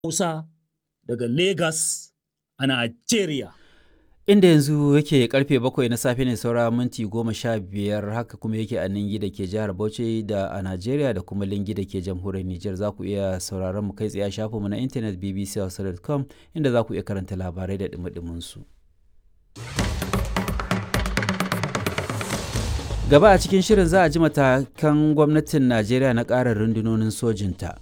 Hausa daga Lagos a Najeriya. Inda yanzu yake karfe bakwai na safe ne saura minti goma sha biyar haka kuma yake a Ningi da ke jihar Bauchi da a Najeriya da kuma Lingi da ke jamhuriyar Nijar za ku iya sauraron mu kai tsaye a shafinmu na intanet bbchausa.com inda za ku iya karanta labarai da dumi su. Gaba a cikin shirin za a ji matakan gwamnatin Najeriya na ƙara rundunonin sojinta.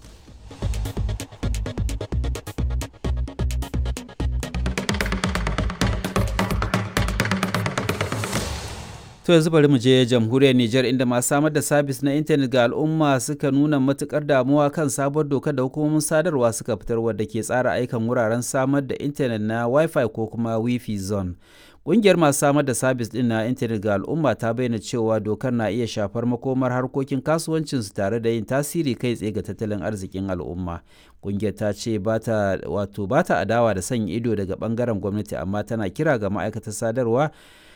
To yanzu bari mu je jamhuriyar Nijar inda masu samar da sabis na intanet ga al'umma suka nuna matukar damuwa kan sabuwar dokar da hukumomin sadarwa suka fitar wadda ke tsara aikan wuraren samar da intanet na Wi-Fi ko kuma Wi-Fi zone. Ƙungiyar masu samar da sabis ɗin na intanet ga al'umma ta bayyana cewa dokar na iya shafar makomar harkokin kasuwancinsu tare da yin tasiri kai tsaye ga tattalin arzikin al'umma. Ƙungiyar ta ce bata wato bata adawa da sanya ido daga ɓangaren gwamnati amma tana kira ga ma'aikatar sadarwa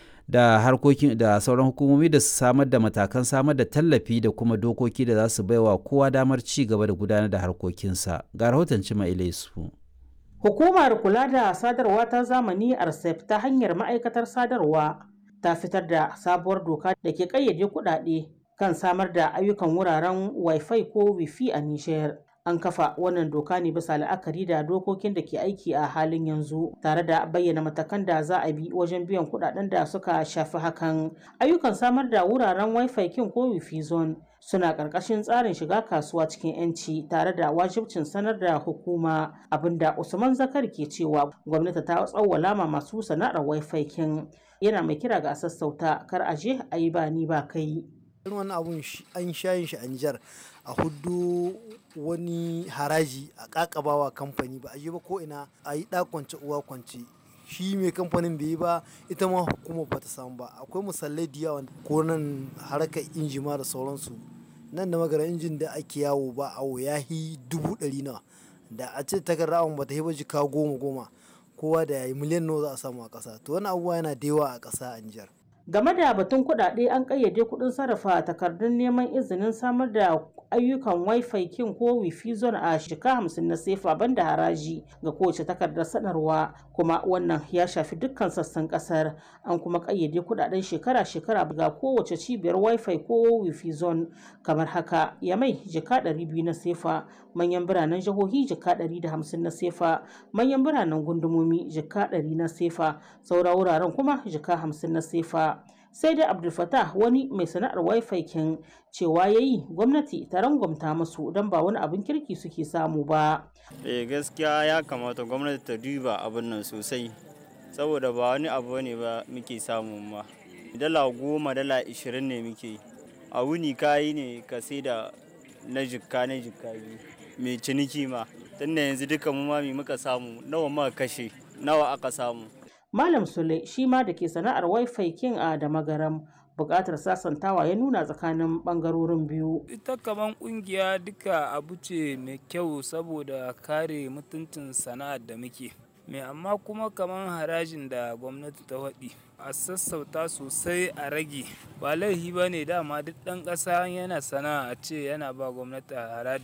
da harkokin da sauran hukumomi da su samar da matakan samar da tallafi da kuma dokoki da za su baiwa kowa damar ci gaba da gudanar da harkokinsa ga rahoton cima ilaisu hukumar kula da sadarwa ta zamani arsef ta hanyar ma'aikatar sadarwa ta fitar da sabuwar doka da ke kayyade kuɗaɗe kan samar da ayyukan wuraren wifi ko wifi a nishiyar an kafa wannan doka ne bisa la'akari da dokokin da ke aiki a halin yanzu tare da bayyana matakan da za a bi wajen biyan kudaden da suka shafi hakan ayyukan samar da wuraren wifi kin ko wifi zone suna ƙarƙashin tsarin shiga kasuwa cikin 'yanci tare da wajibcin sanar da hukuma abinda usman zakar ke cewa gwamnati ta tsawwala ma masu sana'ar wifi kin yana mai kira ga sassauta kar a je a yi ba ni ba kai wani abun an shayin shi a Nijar a hudu wani haraji a kakabawa kamfani ba a yi ba ko ina a yi kwance uwa kwance shi mai kamfanin bai yi ba ita ma hukumar ba ta samu ba akwai misalai da yawa ko nan harkar injima da sauransu nan da magana injin da ake yawo ba awo ya yi dubu ɗari nawa da a ce takardar awon ba ta yi ba jika goma goma kowa da ya yi miliyan nawa za a samu a ƙasa to wani abubuwa yana da yawa a ƙasa a Nijar. game da batun kuɗaɗe an ƙayyade kuɗin sarrafa takardun neman izinin samar da ayyukan wifi kin ko wifi zone a shika hamsin na sefa banda haraji ga kowace takardar sanarwa kuma wannan ya shafi dukkan sassan kasar an kuma ƙayyade kuɗaɗen shekara-shekara ga kowace cibiyar wifi ko wifi zone kamar haka yamai jika 200 na sefa manyan biranen jihohi jika 150 na sefa manyan biranen gundumomi jika 100 na sefa saura wuraren kuma jika 50 na sefa sai dai abdulfatah wani mai sana'ar wifi kin cewa ya yi gwamnati ta rangwamta musu don ba wani abin kirki suke samu ba eh gaskiya ya kamata gwamnati ta duba abin nan sosai saboda ba wani abu ne ba muke samu ma dala goma dala ishirin ne muke a wuni kayi ne ka sai da na jikka na jikka biyu mai ciniki ma tunda yanzu duka mu ma muka samu nawa muka kashe nawa aka samu Malam Sule shi ma da ke sana'ar Wi-Fi king a da magaram buƙatar sasantawa ya nuna tsakanin ɓangarorin biyu. Ita kaman ƙungiya duka abu ce mai kyau saboda kare mutuncin sana'ar da muke. mai amma kuma kaman harajin da gwamnati ta faɗi a sassauta sosai a rage ba laifi ba ne dama duk ɗan ƙasa yana sana'a a ce yana ba gwamnati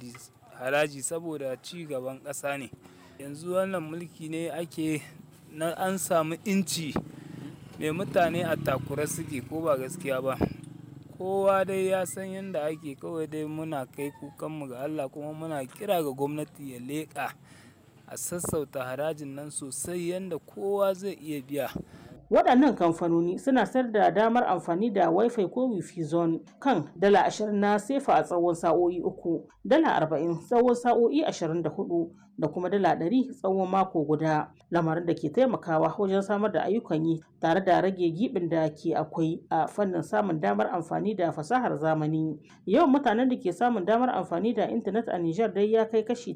haraji saboda ci gaban ƙasa ne yanzu wannan mulki ne ake na an samu inci mai mutane a takura suke ko ba gaskiya ba kowa dai ya san yadda ake kawai dai muna kai kukanmu ga Allah kuma muna kira ga gwamnati ya leƙa a sassauta harajin nan sosai yadda kowa zai iya biya waɗannan kamfanoni suna sayar da damar amfani da wifi ko wifi zone kan dala ashirin na sefa a tsawon sa'o'i uku dala arba'in tsawon sa'o'i ashirin da hudu da kuma dala ɗari tsawon mako guda lamarin da ke taimakawa wajen samar da ayyukan yi tare da rage gibin da ke akwai a fannin samun damar amfani da fasahar zamani yawan mutanen da ke samun damar amfani da intanet a Nijar dai ya kai kashi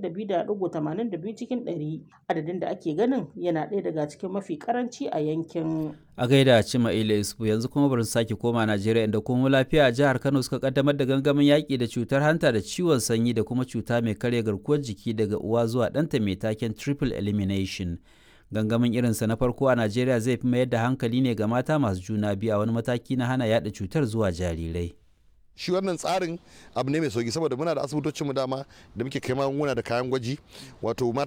32.82 cikin 100 adadin da ake ganin yana ɗaya daga cikin mafi karanci a yankin a gaida cima ila isufu yanzu kuma bari sake koma najeriya inda kuma lafiya a jihar kano suka kaddamar da gangamin yaƙi da cutar hanta da ciwon sanyi da kuma cuta mai karya garkuwar jiki daga uwa zuwa ɗanta mai taken triple elimination gangamin irinsa na farko a najeriya zai fi mayar da hankali ne ga mata masu juna biyu a wani mataki na hana yada cutar zuwa jarirai shi wannan tsarin abu ne mai sauki saboda muna da asibitocin mu dama da muke kai magunguna da kayan gwaji wato